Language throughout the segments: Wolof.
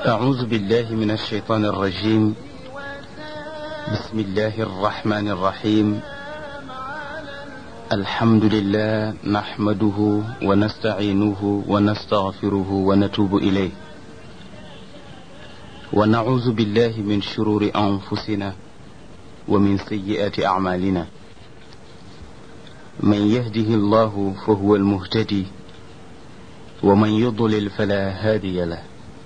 أعوذ بالله من الشيطان الرجيم بسم الله الرحمن الرحيم الحمد لله نحمده ونستعينه ونستغفره ونتوب إليه ونعوذ بالله من شرور أنفسنا ومن سيئات أعمالنا من يهده الله فهو المهتدي ومن يضلل فلا هادي له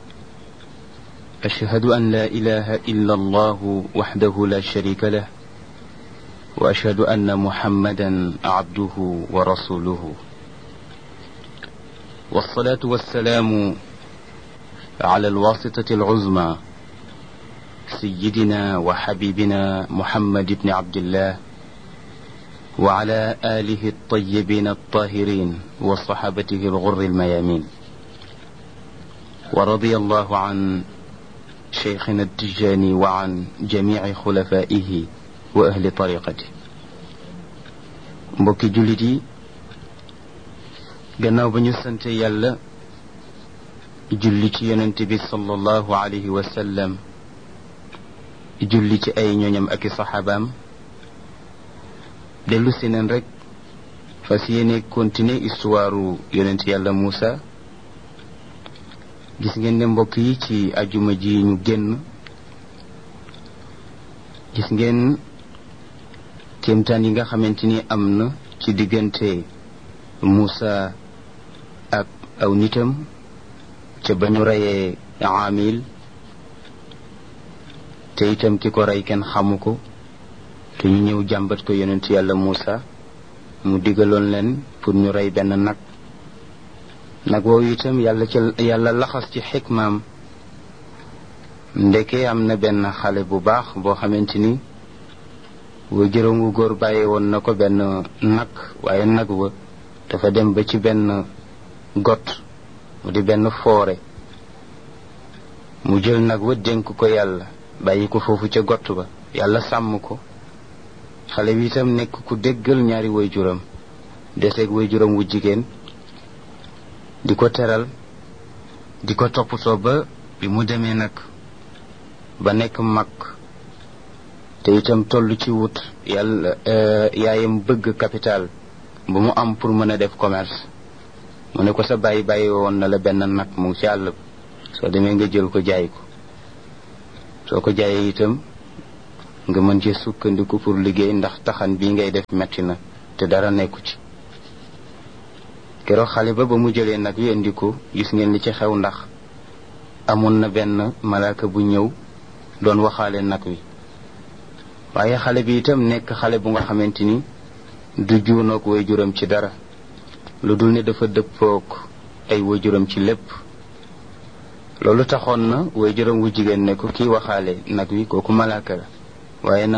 أشهد أن لا إله إلا الله وحده لا شريك له وأشهد أن محمدا عبده ورسوله والصلاة والسلام على الواسطة العظمى سيدنا وحبيبنا محمد بن عبد الله وعلى آله الطيبين الطاهرين وصحابته الغر الميامين ورضي الله عن شيخنا التجاني وعن جميع خلفائه وأهل طريقته mbokki jullit yi gannaaw ba ñu sante yàlla julli ci yonent bi sallallahu alayhi wa sallam julli ci ay ñooñam ak i saxaabaam dellu si neen rek fas yéene continuer histoire yonent yàlla Muusa gis ngeen ne mbokk yi ci ajuma ji ñu génn gis ngeen kéemtaan yi nga xamante ni am na ci diggante Muusa ak aw nitam ca ba ñu reyee Aamil te itam ki ko rey kenn xamu ko te ñu ñëw jàmbat ko yonent yàlla Muusa mu digaloon leen pour ñu rey benn nag nag woowu itam yàlla ca yàlla laxas ci xikmaam ndeke am na benn xale bu baax boo xamante ni wa juróomu góor bàyyi woon na ko benn nag waaye nag wa dafa dem ba ci benn got mu di benn foore mu jël nag wa dénk ko yàlla bàyyi ko foofu ca got ba yàlla sàmm ko xale bi itam nekk ku déggal ñaari way juram deseeg way juram wu jigéen di ko teral di ko toppatoo ba bi mu demee nag ba nekk mag te itam toll ci wut yàlla yaayam bëgg capital bu mu am pour mën a def commerce mu ne ko sa bàyyi bàyyi woon na la benn nag mu ngi ci àll soo demee nga jël ko jaay ko soo ko jaayee itam nga mën ci sukkandiku pour liggéey ndax taxan bii ngay def metti na te dara nekku ci keroog xale ba ba mu jëlee nag wi indi ko gis ngeen li ci xew ndax amoon na benn malaaka bu ñëw doon waxaale nag wi waaye xale bi itam nekk xale bu nga xamante ni du juunoog waajuram ci dara lu dul ne dafa dëppook ay waajuram ci lépp loolu taxoon na waajuram wu jigéen ne ko kii waxaale nag wi kooku malaaka la waaye